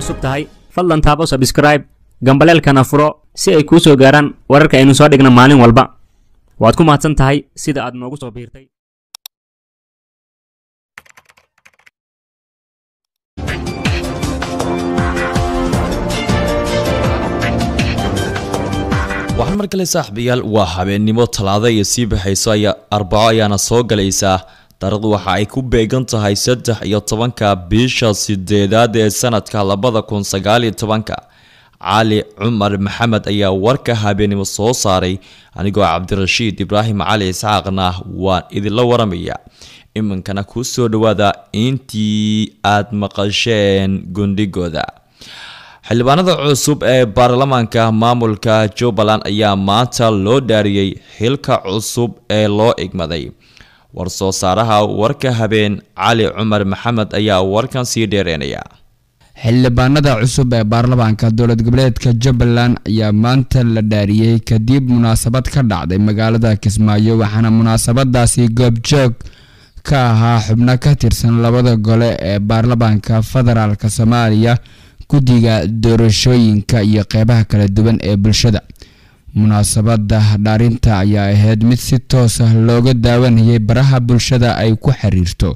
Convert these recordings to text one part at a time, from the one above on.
cusub tahay fadlan taabo sabskraib gambaleelkana furo si ay kuu soo gaaraan wararka aynu soo dhigna maalin walba waad ku mahadsan tahay sida aad noogu soo biirtay waxaan mar kale saaxiibayaal waa habeennimo talaada iyo sii baxayso ayaa arbaco ayaana soo galaysaa taarikhdu waxa ay ku beegan tahay saddex iyo tobanka bisha sideedaad ee sanadka labada kun sagaal iyo tobanka cali cumar maxamed ayaa warka habeennimo soo saaray anigoo cabdirashiid ibraahim cali isxaaqna waan idinla waramaya iminkana kuu soo dhawaada intii aad maqasheen gundhigooda xildhibaanada cusub ee baarlamaanka maamulka jubbaland ayaa maanta loo dhaariyey xilka cusub ee loo igmaday war-soo saaraha warka habeen cali cumar maxamed ayaa warkan sii dheereynaya xildhibaanada cusub ee baarlamaanka dowlad goboleedka jubbaland ayaa maanta la dhaariyey kadib munaasabad ka dhacday magaalada kismaayo waxaana munaasabadaasi goobjoog ka ahaa xubno ka tirsan labada gole ee baarlamaanka federaalk soomaaliya guddiga doorashooyinka iyo qeybaha kala duwan ee bulshada munaasabada dhaarinta ayaa ahayd mid si toos ah looga daawanayay baraha bulshada ay ku xiriirto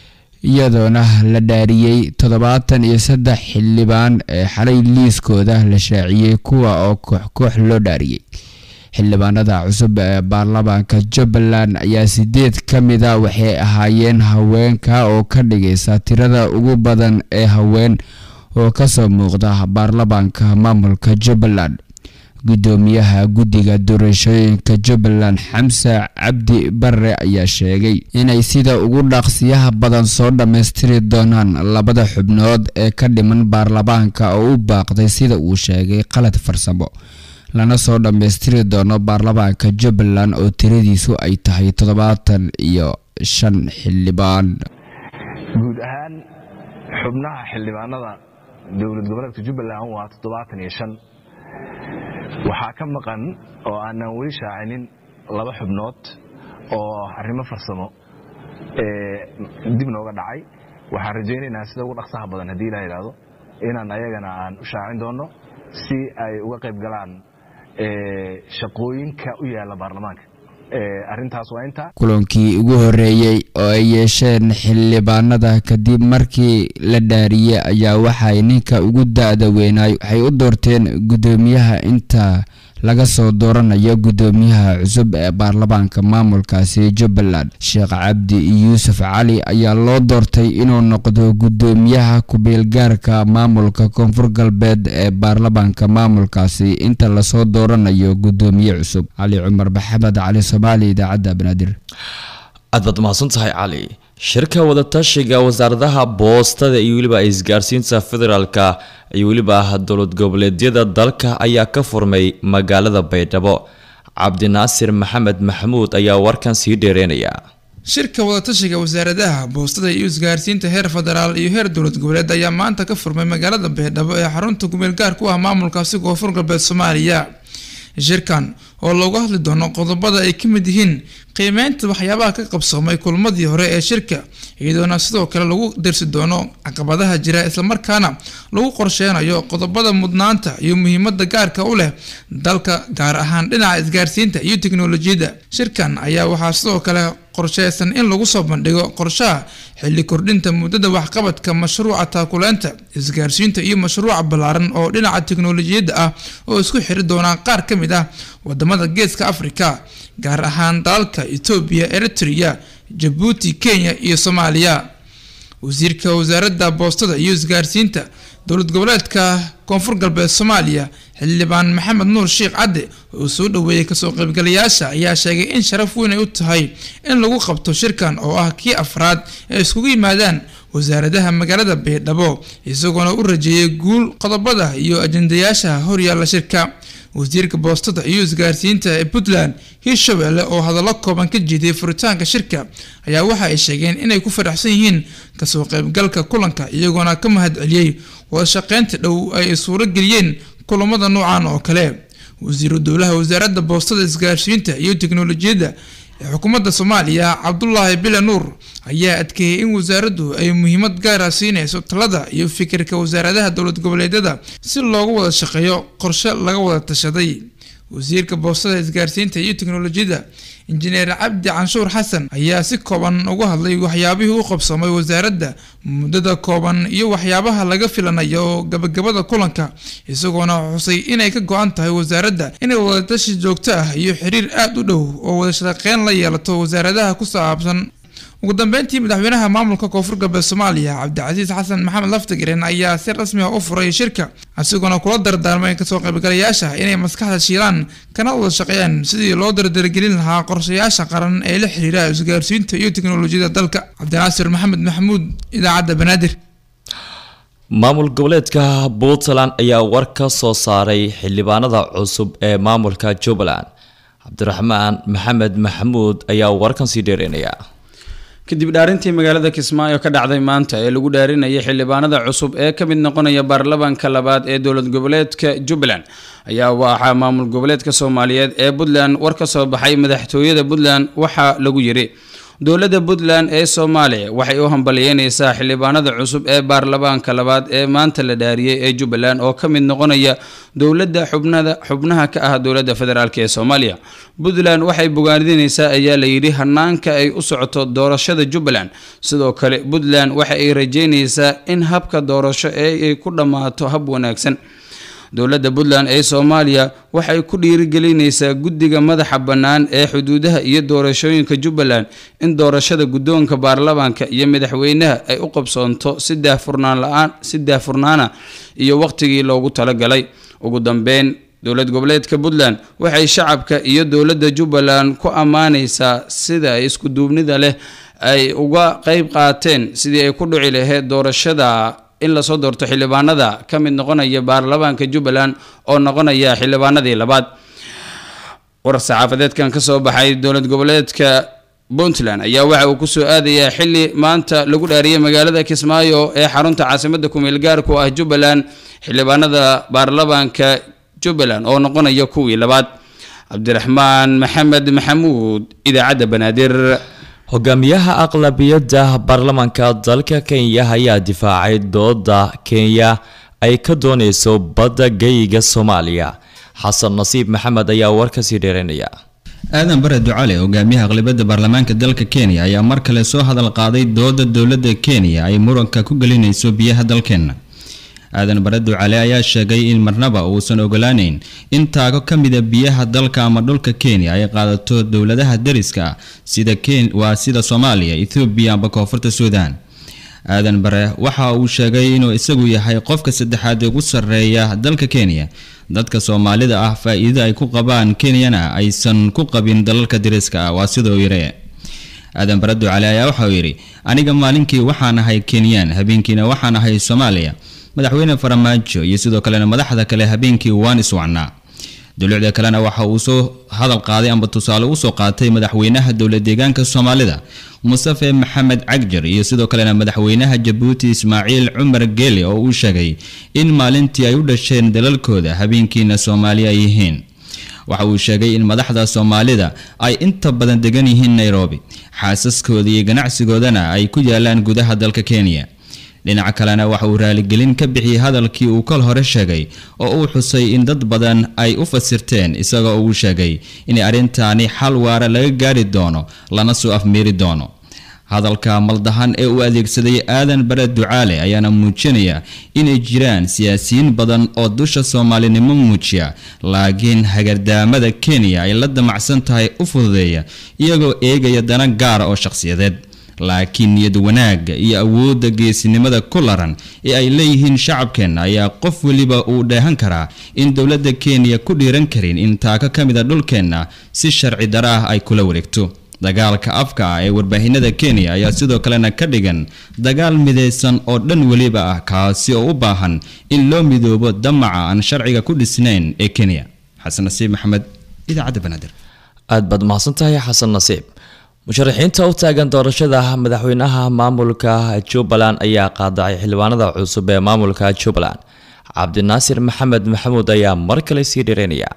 iyadoona la dhaariyey toddobaatan iyo saddex xildhibaan ee xalay liiskooda la shaaciyey kuwa oo koox koox loo dhaariyey xildhibaanada cusub ee baarlamaanka jubbaland ayaa sideed ka mida waxay ahaayeen haweenka oo ka dhigaysa tirada ugu badan ee haween oo kasoo muuqda baarlamaanka maamulka jubbaland gudoomiyaha guddiga doorashooyinka jubbaland xamse cabdi bare ayaa sheegay inay sida ugu dhaqsiyaha badan soo dhammaystiri doonaan labada xubnood ee ka dhiman baarlamaanka oo u baaqday sida uu sheegay qalad farsamo lana soo dhammaystiri doono baarlamaanka jubbaland oo tiradiisu ay tahay toddobaatan iyo shan xildhibaan guud ahaan xubnaha xildhibaanada dowlad goboleedka jubbaland waa toddobaatan iyo shan waxaa ka maqan oo aanan weli shaacinin laba xubnood oo arrimo farsamo dib nooga dhacay waxaan rajaynaynaa sida ugu dhaqsaha badan haddii ilaa yidhaahdo inaan ayagana aan u shaacin doonno si ay uga qayb galaan shaqooyinka u yaalla baarlamaanka arintaas waa intaa kulankii ugu horeeyey oo ay yeesheen xildhibaanada kadib markii la dhaariyey ayaa waxay ninka ugu da-da weynaay waxay u doorteen guddoomiyaha inta laga soo dooranayo guddoomiyaha cusub ee baarlamaanka maamulkaasi jubbaland sheekh cabdi yuusuf cali ayaa loo doortay inuu noqdo guddoomiyaha ku-biilgaarka maamulka koonfur galbeed ee baarlamaanka maamulkaasi inta lasoo dooranayo guddoomiye cusub cali cumar maxamed cali soomaali idaacadda banaadir aad baad mahadsan tahay cali shirka wadatashiga wasaaradaha boostada iyo weliba isgaarsiinta federaalka iyo weliba dowlad goboleedyada dalka ayaa ka furmay magaalada baydhabo cabdinaasir maxamed maxamuud ayaa warkan sii dheereynaya shirka wadatashiga wasaaradaha boostada iyo isgaarsiinta heer federaal iyo heer dowlad goboleed ayaa maanta ka furmay magaalada baydhabo ee xarunta gumeel gaar ku ah maamulkaasi koonfur galbeed soomaaliya shirkan oo loogu hadli doono qodobada ay ka mid yihiin qiimeynta waxyaabaha ka qabsoomay kulmadii hore ee shirka iyadoona sidoo kale lagu darsi doono caqabadaha jira islamarkaana lagu qorsheynayo qodobada mudnaanta iyo muhiimada gaarka u leh dalka gaar ahaan dhinaca isgaarsiinta iyo teknolojiyadda shirkan ayaa waxaa sidoo kale qorsheysan in lagu soo bandhigo qorshaha xilli kordhinta muddada waxqabadka mashruuca taakuleynta isgaarsiinta iyo mashruuca ballaaran oo dhinaca teknolojiyadda ah oo isku xiri doonaa qaar ka mid ah wadamada geeska afrika gaar ahaan dalalka etoobiya eritrea jabuuti kenya iyo soomaaliya wasiirka wasaaradda boostada iyo isgaarsiinta dowlad goboleedka koonfur galbeed soomaaliya xildhibaan maxamed nuur sheekh cadde oo soo dhaweeyey kasoo qaybgalayaasha ayaa sheegay in sharaf weyn ay u tahay in lagu qabto shirkan oo ah kii afraad ee iskugu yimaadaan wasaaradaha magaalada baydhabo isagoona u rajeeyay guul qodobada iyo ajendayaasha horyaalla shirka wasiirka boostada iyo isgaarsiinta ee puntland hirshabelle oo hadallo kooban ka jeediyay furitaanka shirka ayaa waxa ay sheegeen inay ku faraxsan yihiin kasoo qaybgalka kulanka iyagoona ka mahadceliyey wadashaqeynta dhow ay suuro geliyeen kulamada noocan oo kale wasiiru dowlaha wasaaradda boostada isgaarsiinta iyo teknolojiyadda ee xukuumadda soomaaliya cabdulaahi bile nuur ayaa adkeeyey in wasaaraddu ay muhiimad gaara siinayso talada iyo fikirka wasaaradaha dowlad goboleedyada si loogu wada shaqeeyo qorshe laga wada tashaday wasiirka boostada isgaarsiinta iyo teknolojiyadda injineer cabdi canshuur xasan ayaa si kooban uga hadlay waxyaabihii u qabsoomay wasaaradda muddada kooban iyo waxyaabaha laga filanayo gabagabada kulanka isagoona xusay inay ka go-an tahay wasaaradda inay wadatashi joogto ah iyo xiriir aada u dhow oo wada shaqeyn la yeelato wasaaradaha ku saabsan ugu dambeyntii madaxweynaha maamulka koonfur galbeed soomaaliya cabdicasiis xasan maxamed laftigreen ayaa si rasmi ah u furay shirka isagoona kula dardaarmay kasoo qaybgalayaasha inay maskaxda shiilaan kana wada shaqeeyaan sidii loo dardargelin lahaa qorshayaasha qaran ee la xiriira isgaarsiinta iyo teknolojiyada dalka cabdinaasir maxamed maxamuud idaacadda banaadir maamul goboleedka puntland ayaa war ka soo saaray xildhibaanada cusub ee maamulka jubbaland cabdiraxmaan maxamed maxamuud ayaa warkan sii dheereynaya kadib dhaarintii magaalada kismaayo ka dhacday maanta ee lagu dhaarinayay xildhibaanada cusub ee ka mid noqonaya baarlamaanka labaad ee dowlad goboleedka jubbaland ayaa waxaa maamul goboleedka soomaaliyeed ee puntland war ka soo baxay madaxtooyada puntland waxaa lagu yiri dowladda puntland ee soomaaliya waxay u hambalyeyneysaa xildhibaanada cusub ee baarlamaanka labaad ee maanta la dhaariyey ee jubbaland oo ka mid noqonaya dowladda xubnada xubnaha ka ah dowladda federaalk ee soomaaliya puntland waxay bogaadineysaa ayaa layidhi hanaanka ay u socoto doorashada jubbaland sidoo kale puntland waxa ay rajeyneysaa in habka doorasho ee ay ku dhammaato hab wanaagsan dowladda puntland ee soomaaliya waxay ku dhiirigelineysaa guddiga madaxa bannaan ee xuduudaha iyo doorashooyinka jubbaland in doorashada guddoonka baarlamaanka iyo madaxweynaha ay u qabsoonto si daahfurnaan la-aan si daahfurnaana iyo waqtigii loogu talagalay ugu dambeyn dowlad goboleedka puntland waxay shacabka iyo dowladda jubbaland ku ammaaneysaa sida ay isku duubnida leh ay uga qeyb qaateen sidii ay ku dhici lahayd doorashada in lasoo doorto xildhibaanada ka mid noqonaya baarlamaanka jubbaland oo noqonaya xildhibaanadii labaad war saxaafadeedkan kasoo baxay dowlad goboleedka puntland ayaa waxa uu kusoo aadayaa xili maanta lagu dhaariyay magaalada kismaayo ee xarunta caasimada kumeel gaarku ah jubbaland xildhibaanada baarlamaanka jubbaland oo noqonaya kuwii labaad cabdiraxmaan maxamed maxamuud idaacadda banaadir hogaamiyaha aqlabiyadda baarlamaanka dalka kenya ayaa difaacay dooda kenya ay ka dooneyso badda geyiga soomaaliya xasan nasiib maxamed ayaa war kasii dheereynaya aadan bare ducale hogaamiyaha aqlabiyadda baarlamaanka dalka kenya ayaa mar kale soo hadal qaaday dooda dowladda kenya ay muranka ku gelinayso biyaha dalkeenna aadan bare ducale ayaa sheegay in marnaba uusan ogolaaneyn in taago ka mida biyaha dalka ama dhulka kenya ay qaadato dowladaha dariska ah sida waa sida soomaaliya ethoobiya amba koonfurta suudan aadan bare waxa uu sheegay inuu isagu yahay qofka saddexaad ugu sarreeya dalka kenya dadka soomaalida ah faa-iido ay ku qabaan kenyana aysan ku qabin dalalka dariska ah waa sida uu yiri aadan bare ducale ayaa waxauu yidhi aniga maalinkii waxaan ahay kenyaan habeenkiina waxaan ahay soomaaliya madaxweyne faramaajo iyo sidoo kalena madaxda kale habeenkii waan iswacnaa dowlacda kalena waxa uu soo hadal qaaday amba tusaale usoo qaatay madaxweynaha dowlad deegaanka soomaalida mustafe maxamed cagjar iyo sidoo kalena madaxweynaha jabuuti ismaaciil cumar geele oo uu sheegay in maalintii ay u dhasheen dalalkooda habeenkiina soomaali ay yihiin waxa uu sheegay in madaxda soomaalida ay inta badan degan yihiin nairobi xaasaskooda iyo ganacsigoodana ay ku yaalaan gudaha dalka kenya dhinaca kalena waxa uu raaligelin ka bixiyey hadalkii uu kol hore sheegay oo uu xusay in dad badan ay u fasirteen isagoo uu sheegay in arrintaani xal waara laga gaari doono lana soo afmeeri doono hadalka maldahan ee uu adeegsaday aadan bare ducaale ayaana muujinaya inay jiraan siyaasiyiin badan oo dusha soomaalinimo muujiya laakiin hagardaamada kenya ay la damacsan tahay u fududeeya iyagoo eegaya dana gaara oo shaqsiyadeed laakiin niyad wanaagga iyo awoodda geesinimada ku laran ee ay leeyihiin shacabkeenna ayaa qof weliba uu dheehan karaa in dowladda kenya ku dhiiran karin in taako ka mid a dhulkeenna si sharci dara ah ay kula wareegto dagaalka afka ah ee warbaahinada kenya ayaa sidoo kalena ka dhigan dagaal midaysan oo dhan weliba ah kaasi oo u baahan in loo midoobo damaca aan sharciga ku dhisnayn ee kenya xasan nasiib maxamed idaacadda banaadir aad baad mahadsantahay xasan nasiib musharaxiinta u taagan doorashada madaxweynaha maamulka jubbaland ayaa qaadacay xildhibaanada cusub ee maamulka jubbaland cabdinaasir maxamed maxamuud ayaa mar kale sii dhireynaya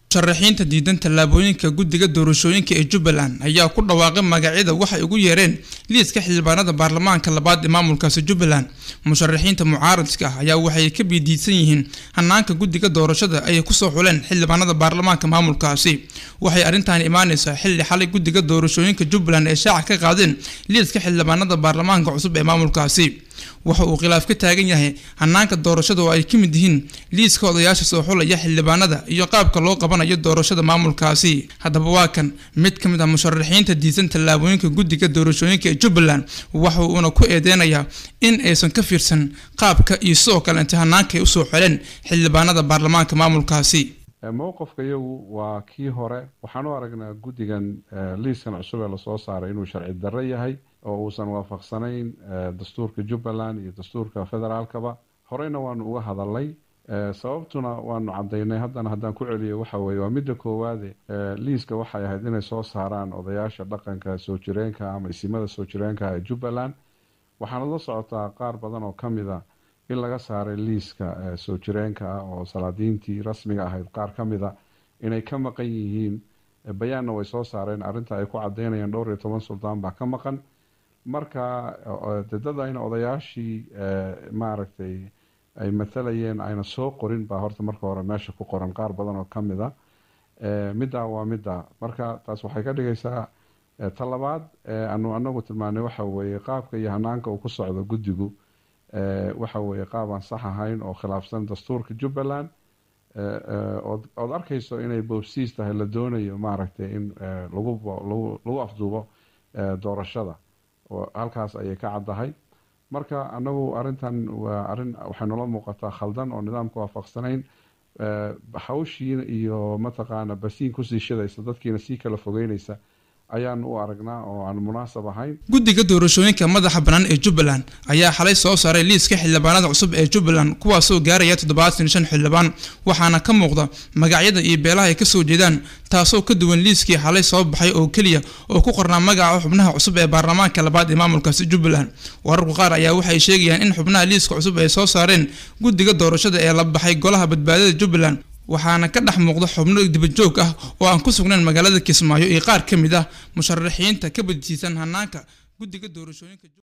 musharaxiinta diidan tallaabooyinka guddiga doorashooyinka ee jubbaland ayaa ku dhawaaqay magacyada waxay ugu yeereen liiska xildhibaanada baarlamaanka labaad ee maamulkaasi jubbaland musharaxiinta mucaaradka ah ayaa waxay ka biidiidsan yihiin hanaanka guddiga doorashada ay kusoo xuleen xildhibaanada baarlamaanka maamulkaasi waxay arrintan imaaneysaa xilli xalay guddiga doorashooyinka jubbaland ay shaaca ka qaadeen liiska xildhibaanada baarlamaanka cusub ee maamulkaasi waxa uu khilaaf ka taagan yahay hanaanka doorashada oo ay ka mid yihiin liiska odayaasha soo xulaya xildhibaanada iyo qaabka loo qabanayo doorashada maamulkaasi haddaba waa kan mid ka mid ah musharaxiinta diisan tallaabooyinka guddiga doorashooyinka ee jubbaland waxa uuna ku eedeynayaa in aysan ka fiirsan qaabka iyo sidoo kale inta hanaanka ay usoo xeleen xildhibaanada baarlamaanka maamulkaasi mowqifka iyagu waa kii hore waxaan u aragnaa guddigan liiskan cusub ee lasoo saaray inuu sharci darro yahay oo uusan waafaqsanayn dastuurka jubbaland iyo dastuurka federaalkaba horeyna waanu uga hadalnay sababtuna waanu cadaynay haddana haddaan ku celiyo waxa weye waa midda koowaade liiska waxay ahayd inay soo saaraan odayaasha dhaqanka soo jireenka ama isimada soo jireenka ee jubbaland waxaana la socotaa qaar badan oo ka mid a in laga saaray liiska soo jireenka ah oo salaadiintii rasmiga ahayd qaar ka mid a inay ka maqan yihiin bayaanna way soo saareen arrinta ay ku cadeynayaan dhowr iyo toban suldaan baa ka maqan marka dadadayna odayaashii maaragtay ay matalayeen ayna soo qorin baa horta marka hore meesha ku qoran qaar badan oo ka mid a middaa waa middaa marka taas waxay ka dhigaysaa talabaad anu anagu tilmaanay waxa weeye qaabka iyo hanaanka uu ku socdo guddigu waxa weeye qaab aan sax ahayn oo khilaafsan dastuurka jubbaland ood arkayso inay boobsiis tahay la doonayo maaragtay in lagu lagu afduubo doorashada halkaas ayay ka caddahay marka anagu arrintan waa arrin waxay noola muuqataa khaldan oo nidaamka waafaqsanayn hawshiina iyo mataqaana basiin kusii shidaysa dadkiina sii kala fogeynaysa ayaan u aragnaa oo aan munaasab ahayn guddiga doorashooyinka madaxa bannaan ee jubbaland ayaa xalay soo saaray liiska xildhibaanada cusub ee jubbaland kuwaasoo gaaraya toddobaatan shan xildhibaan waxaana ka muuqda magacyada iyo beelaha ay kasoo jeedaan taasoo ka duwan liiskii xalay soo baxay oo keliya oo ku qornaa magaca xubnaha cusub ee baarlamaanka labaad ee maamulkaasi jubbaland wararku qaar ayaa waxay sheegayaan in xubnaha liiska cusub ay soo saareen guddiga doorashada ee la baxay golaha badbaadada jubbaland waxaana ka dhex muuqda xubno dibajoog ah oo aan ku sugnayn magaalada kismaayo iyo qaar ka mid ah musharaxiinta ka badjiisan hanaanka guddiga doorashooyinka